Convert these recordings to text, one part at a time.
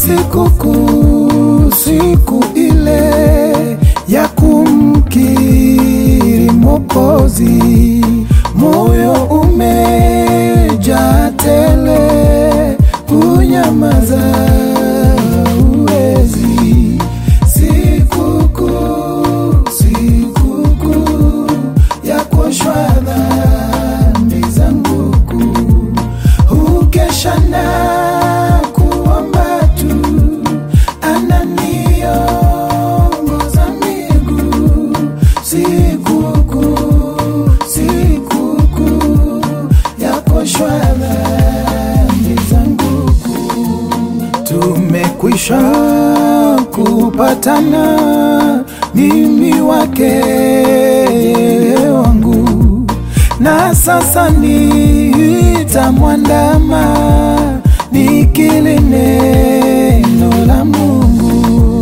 sikukuu, siku ile ya kumkiri Mwokozi, moyo umejaa tele, kunyamaza uwezi. Sikukuu, sikukuu ya kuoshwa dhambi zangu kuu, hukesha na kuomba tu, ananiongoza miguu. Sikukuu, sikukuu ya kuoshwa dhambi zangu kuu, tumekwisha kupatana, mimi wake yeye wangu, na sasa nitamwandama nikili neno la Mungu.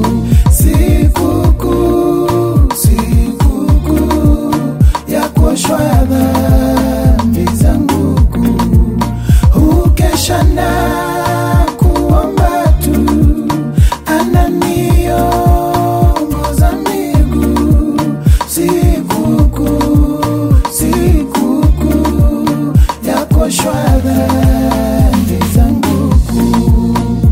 Sikukuu, sikukuu ya kuoshwa dhambi zangu kuu, hukesha na kuomba tu, ananiongoza miguu. Sikukuu, sikukuu ya kuoshwa dhambi zangu kuu.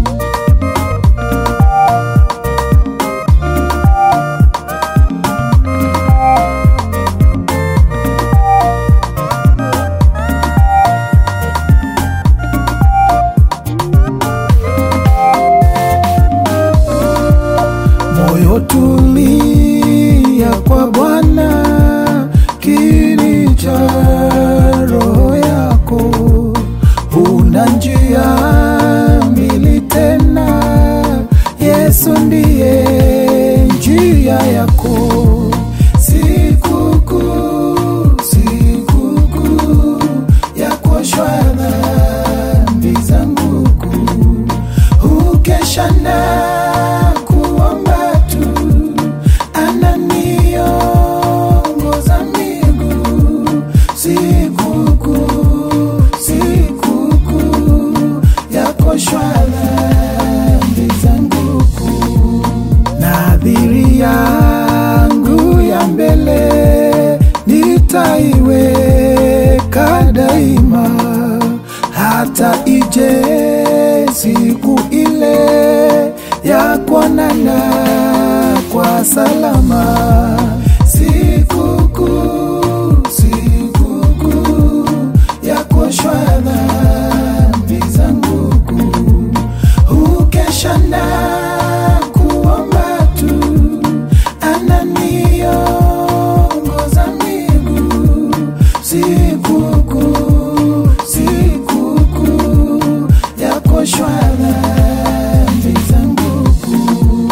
moyo tulia kwa Bwana, kini cha roho yako, huna njia mbili tena, Yesu ndiye njia yako. Sikukuu, sikukuu ya kuoshwa dhambi zangu kuu, hukesha na kuomba tu, ananiongoza miguu. Sikukuu, sikukuu ya kuoshwa dhambi zangu kuu, nadhiri yangu ya mbele nitaiweka daima, hata ije siku ile ya kuonana kwa salama. Sikukuu, sikukuu ya kuoshwa dhambi zangu kuu, hukesha na kuomba tu, ananiongoza miguu. Sikukuu, sikukuu ya kuoshwa dhambi zangu kuu.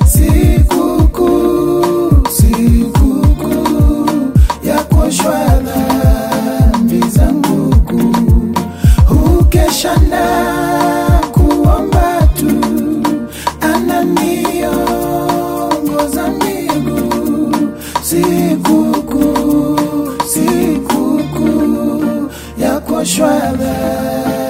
Sikukuu, sikukuu ya kuoshwa dhambi zangu kuu, hukesha na kuomba tu, ananiongoza miguu. Sikukuu, sikukuu ya kuoshwa dhambi